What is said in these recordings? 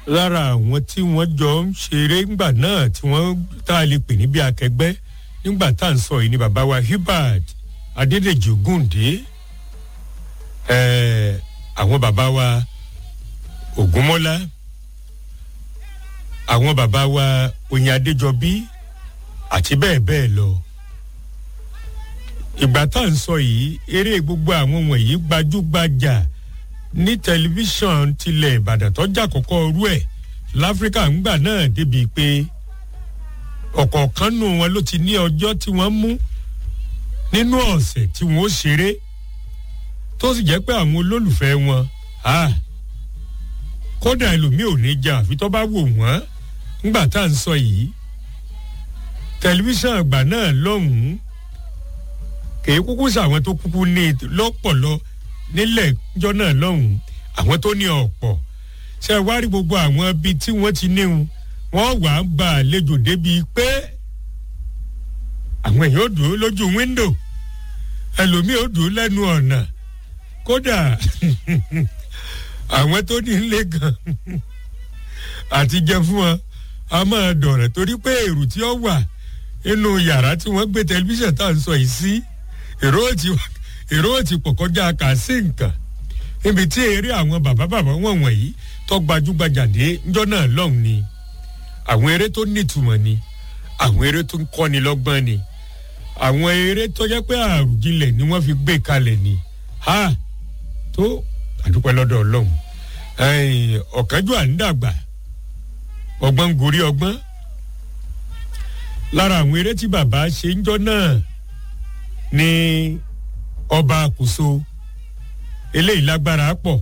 lára àwọn tí wọ́n jọ ń ṣeré ńgbà náà tí wọ́n tá a lè pè ní bí akẹgbẹ́ nígbà tá à ń sọ yìí ni bàbá wa hubert adédèjì ògúndé ẹ̀ẹ́ àwọn bàbá wa ògúnmọ́lá àwọn bàbá wa oyin adéjọbí àti bẹ́ẹ̀ bẹ́ẹ̀ lọ ìgbà tá à ń sọ yìí eré gbogbo àwọn wọ̀nyí gbajúgbajà ní tẹlifíṣàn tilẹ̀ ìbàdàn tọ́jà kọ́kọ́ rú ẹ̀ láfíríkà ńgbà náà débi pé ọ̀kọ̀ọ̀kan nù wọn ló ti ní ọjọ́ tí wọ́n mú nínú ọ̀sẹ̀ tí wọ́n ó ṣeré tó sì jẹ́ pé àwọn olólùfẹ́ wọn kódà ẹlòmíì ò ní jà àfi tó bá wò wọ́n ńgbà tá à ń sọ yìí tẹlifíṣàn àgbà náà lọ́hùn-ún kèé kúkú sàwọn tó kúkú ní lọ́pọ̀lọ́ nílẹ̀ jọ náà lọ́hùn-ún àwọn tó ní ọ̀pọ̀ ṣe wá rí gbogbo àwọn ibi tí wọ́n ti níhun wọ́n wà á gba àlejò débi pé àwọn èèyàn ò dúró lójú wíńdò ẹlòmíì ò dúró lẹ́nu ọ̀nà kódà àwọn tó ní ilé gan àti jẹ fún wọn a máa dọ̀rẹ̀ torí pé èrò tí ó wà nínú yàrá tí wọ́n gbé tẹlifíṣàn tá à ń sọ yìí sí èrò ti èrò ti pọ̀ kọjá kà sí nǹkan níbi tí eré àwọn bàbá bàbá wọn wọ̀nyí tó gbajúgbajà dé ńjọ́ náà lọ́hùn ni àwọn eré tó nítumọ̀ ni àwọn eré tó ń kọ́ni lọ́gbọ́n ni àwọn eré tó jẹ́ pé àrùjinlẹ̀ ni wọ́n fi gbé kalẹ̀ ni ha tó àdúpẹ́ lọ́dọ̀ ọlọ́run ọ̀kánjú à ń dàgbà ọgbọ́n gorí ọgbọ́n lára àwọn eré tí bàbá ṣe ń jọ náà ní ọba àkóso eléyìí lágbára pọ̀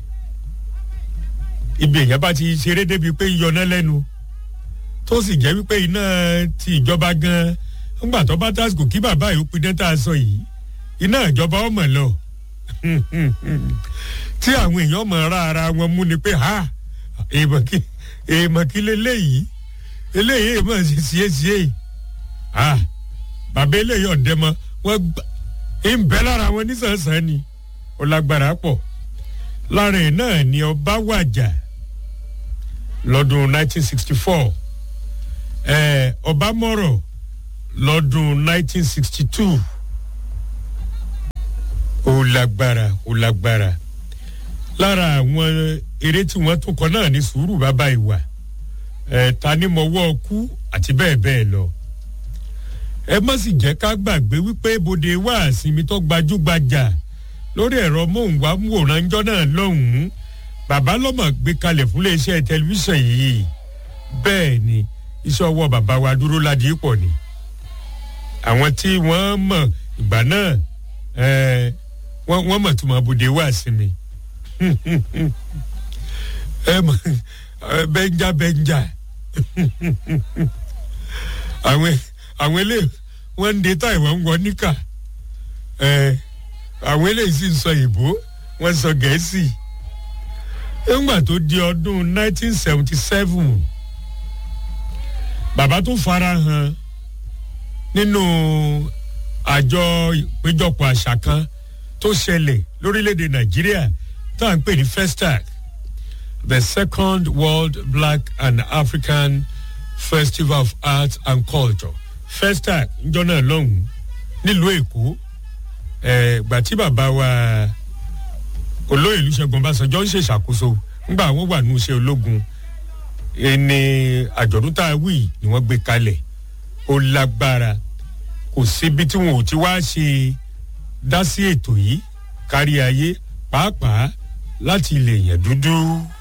ibi èèyàn bá ti ṣeré débi pé yọná lẹ́nu tó sì jẹ́ wípé iná ti ìjọba gan ńgbà tó bá tásìkò kí bàbá yìí ó pidán tá a sọ yìí iná ìjọba ọmọ lọ tí àwọn èèyàn mọ̀ ra ara wọn mú ni pé ha èèmọ̀ kí èèmọ̀ kí leléyìí eléyìí èèmọ̀ ṣe ṣiyé ṣiyé ha bàbá eléyìí ọ̀dẹ́ mọ́ wọ́n gbà ń bẹ́ lára wọn nísànsán ni ó lágbára pọ̀ lára ẹ̀ náà ni ọba wàjà lọ́dún 1964 ẹ̀ ọba mọ̀rọ̀ lọ́dún 1962 ó lágbára ó lágbára lára àwọn eré tí wọ́n tún kọ náà ní sùúrù bàbá ìwà ẹ̀ ta ni mo wọ́ ọkú àti bẹ́ẹ̀ bẹ́ẹ̀ lọ ẹ má sì jẹ́ ká gbàgbé wípé bòde wá àsinmi tó gbajúgbajà lórí ẹ̀rọ móhùnmáwòrán ńjọ́ náà lọ́hùn-ún bàbá lọ́mọ gbé kalẹ̀ fún iléeṣẹ́ tẹlifíṣàn yìí bẹ́ẹ̀ ni iṣẹ́ ọwọ́ bàbá wa dúró ládìí pọ̀ ni àwọn tí wọ́n mọ̀ ìgbà náà wọ́n mọ̀ tó mọ̀ bòde wá àsinmi bẹ́ńjà bẹ́ńjà àwọn àwọn eléyìí wọ́n ń de táì wọ́n ń wọ níkà àwọn eléyìí sì ń sọ ìbò wọ́n ń sọ gẹ̀ẹ́sì nígbà tó di ọdún 1977 bàbá tó fara hàn nínú àjọ ìpéjọpọ̀ àṣà kan tó ṣẹlẹ̀ lórílẹ̀‐èdè nàìjíríà tá à ń pè ní festac the second world black and african festival of arts and culture festac njọ náà lọ́hùn-ún nílùú èkó gbà tí bàbá wa olóyè olùṣègùn ọbásanjọ́ ń ṣèṣàkóso ńgbà wọ́n wà ní iṣẹ́ ológun ẹni àjọ̀dún tá a wí ni wọ́n gbé kalẹ̀ ó lágbára kò síbi tí wọn ò ti wá ṣe dá sí ètò yìí kárí ayé pàápàá láti ilẹ̀ yẹn dúdú.